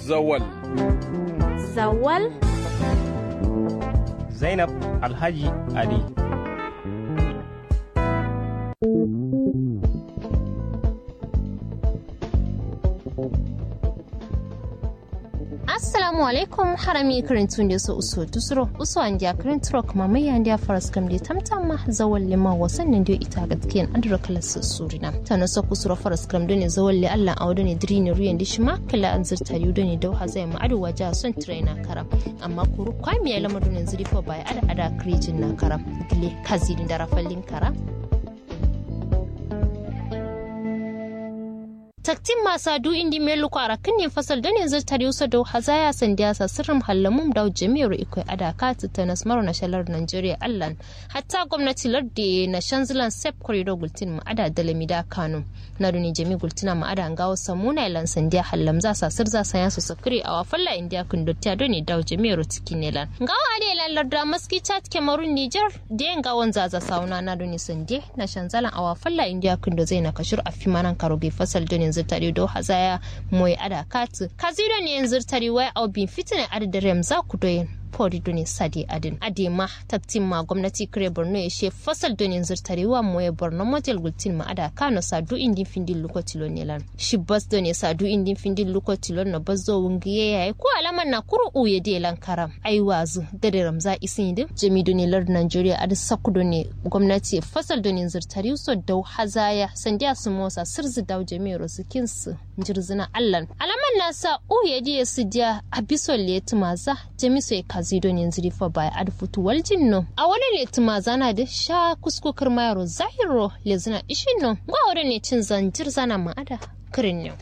Zawal. Zawal? Zainab Alhaji Ali. assalamu alaikum harami karintun da su uso tusuro uso an dia karinturo kuma mai yan dia faras kam da tamtam ma zawal lima wasan nan da ita gaskiyan adura kala surina ta na so kusuro faras kam da ne zawal li Allah awdo ne drini ruyan dishma kala an zirta yudo ne dau hazai ma adu waja son trainer kara amma kuru kwami ya lamadu ne zirifo bai ada ada krijin na kara gile kazi da rafallin kara taktin masa du indi melu kwara kinne fasal da ne zartar yusa da hazaya sandiya sa sirrin hallamum da jami'ar ikoi adaka ta nasmaru na shalar Nigeria allan hatta gwamnati lardi na shanzilan sep corridor gultin ma ada da lamida kano na duni jami gultina ma ada ngawo samuna ilan sandiya hallam za sa sir za sanya su sakri a wafalla indiya kun dotta do ne da jami'ar cikin nelan ngawo ade lan larda maski chat kemarun niger da ngawon zaza sauna na duni sande na shanzalan a wafalla indiya kun do zai na kashur a fimanan karoge fasal donin zirtari do hazaya moy ada katu kaziro ne zirtari wai au bin fitina adada rem za ku doyin pori doni sadi adin adema taktin ma gwamnati kare borno ya she fasal donin zirtari wa moye borno model gultin ma ada kano sadu indin findin luko tilo nelan shi bas doni sadu indin findin luko tilo na bazo wungiye yayi ko alaman na kuru uye de lan karam ai wazu dare ramza isin din jami doni lar nigeria adi saku doni gwamnati fasal donin zirtari so dau hazaya sandiya su mosa sirzi dau jami rosukin su jirzina allan alaman nasa uye de su dia abisol letumaza jami so kazi don yanzu rifa bai ad futu waljin no a wani ne tuma zana da sha kuskukar mayaro zahiro le zina ishin no ga wani ne cin zanjir zana ma'ada kirin ne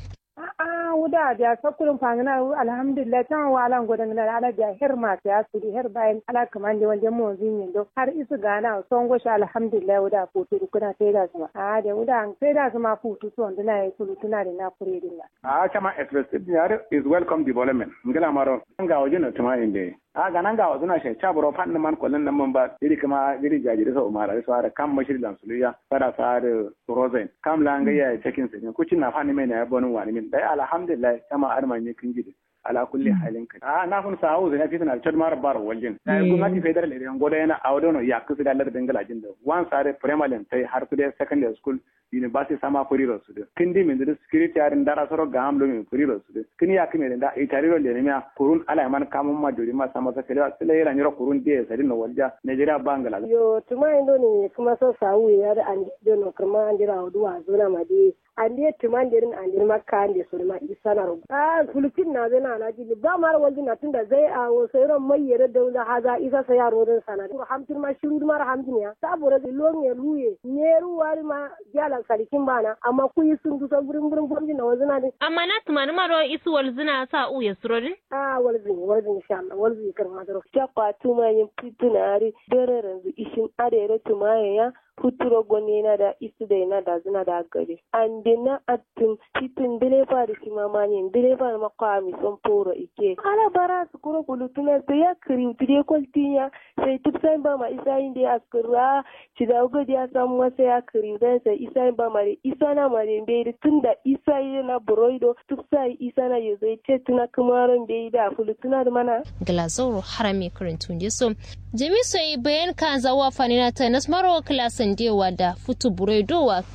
wuda biya sakulun fangana alhamdulillah tan walan godan na ala biya her ma ta sudi her bayan ala kaman de wanda mo zin do har isu gana son go sha alhamdulillah wuda futu kuna sai da sama a da wuda an sai da sama futu to ndina yi kulu tuna da na kure din a kama expressive yar is welcome development ngala maro nga wajin tuma inde a ganan ga wasu na shi cha buro fan man kullun nan man ba iri kuma iri jajiri sa umara su ara kam mashiri lan suluya fara sa da rozen kam la nga ya cikin sa ku cin na fani mai na bonin wani min dai alhamdulillah kama arman ne kin gidi ala kulli halin ka a na kun sa hausa na fitina chad mar bar waljin na gwamnati federal area ngoda yana awdono ya kusa da lar dangala jin da wan sare primary tai har kude secondary school university sama kuriro su da kindi min da security yarin dara soro ga amlo min kuriro su da kini ya kime da itariro le ne kurun ala man kamun ma jori ma sama sa kele sile yela nyoro kurun de sari no walja nigeria bangala yo tuma indo ne kuma so sawu ya da an dono kuma an dira oduwa zona ma de ande tumandirin andir makka ande surma isana ro a fulufin na zana na jili ba mar walji na tunda zai a wo sayron mai yere da haza isa sa yaro din sana ko hamtin ma shiru mar hamtin ya sabura da lon ya luye neru wari ma jala salikin bana amma ku yi sun dusa gurin gurin gurin na wazina din amma na tumani maro isu walzina sa u ya surodin a walzin walzin insha Allah walzin kar ma daro jakwa tuma yin fitunari dare ranzu ishin arere tuma ya futuro goni na da isu da na da zina da gari an dina atun titin dilefa da shi mamani dilefa da makwa mi son poro ike ala bara su kuro kulutuna su ya kiri utide kwaltinya sai tuk sai ba ma isa yin da askura ci da ugo da samu wasa ya kiri dan sai isa yin ba ma da isa na ma da bai tun da isa yi na buroido tuk sai isa na yi zai ce tuna kumaron bai da fulutuna da mana glazoro harami karantun so jami so yi bayan kan zawa fanina ta nasmaro klasan dewa da futu buredowa